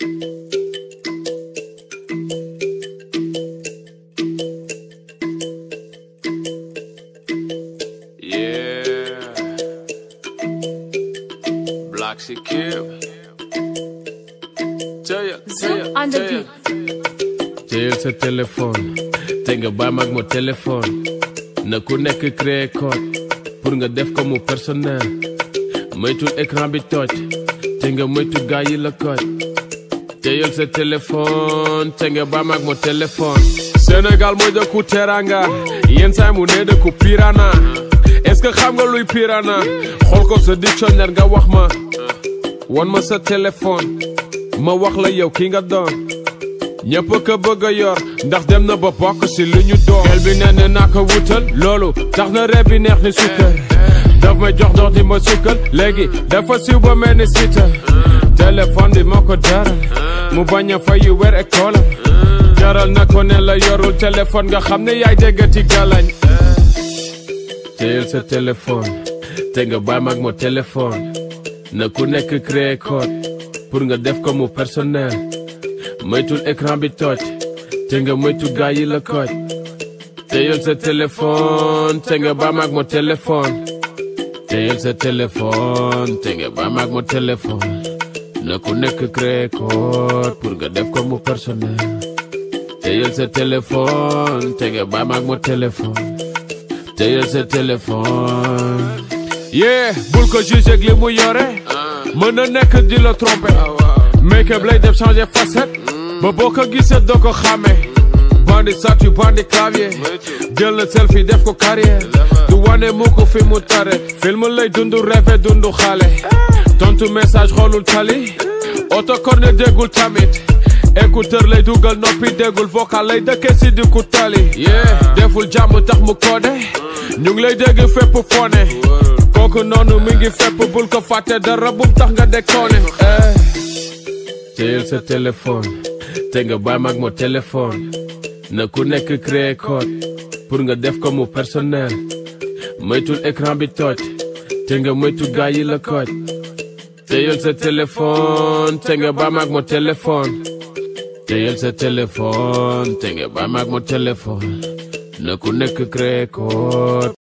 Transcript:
Yeah. Black Secure. Tell ya, tell ya, Zoom on the tell ya. beat. teyel sa téléphone te nga baay mag mo téléphone na ku nekk créer code pour nga def ko mu personnel moytul écran bi toj te nga moytu gaa yi la koj teyel sa téléphone te nga baay mag mo téléphone Sénégal mooy dëkku teranga yenn saa mu ne dëkku pirana est-ce que xam nga luy pirana xool ko sa dictionnaire nga wax ma won ma sa téléphone ma wax la yow ki nga doon ñëpp ko bëgg a yor ndax dem na ba bokk si li ñu doon gel bi nee na naa ko wutal loolu tax na reeb bi neex ni sukkar daf may jox dox di ma sukkal léegi dafa siw ba mel ni sita téléphone bi moo ko jaral mu bañ a fayu weer école jaral na ko ne la yorul téléphone nga xam ne yaay déggati galañ teyel sa téléphone te nga baay mag mo téléphone na ku nekk créer code pour nga def ko mu personnel moytul écran bi toj te nga moytu gaa yi la koj teyel sa téléphone te nga baay mag mo téléphone teyel sa téléphone te nga baay mag mo téléphone na ku nekk créer code pour nga def ko mu personnel teyel sa téléphone te nga baay mag mo téléphone teyel sa téléphone yeah bul ko juge ak li mu yore mën na nekk di la tromper make-up lay def changer facette ba boo ko gisee doo ko xàmmee bandi statut bandi clavier jël na selfie def ko carrière du wane mu ko fi mu tare film lay dundu rêve dundu xale tontu message xoolul tali autocorne déggul tamit écouteur lay dugal noppi déggul vocal lay dëkkee si di ku tali yeah deful jàmm tax mu koode ñu ngi lay dégg fépp fone kooku noonu mi ngi fépp bul ko fàtte dara bum tax nga déconné eh teyel sa téléphone te nga baay mag mo téléphone na ku nekk créer code pour nga def ko mu personnel moytul écran bi toj te nga moytu gaa yi la koj teyel sa téléphone te nga baay mag mo téléphone teyel sa téléphone te nga baay mag mo téléphone na ku nekk créer code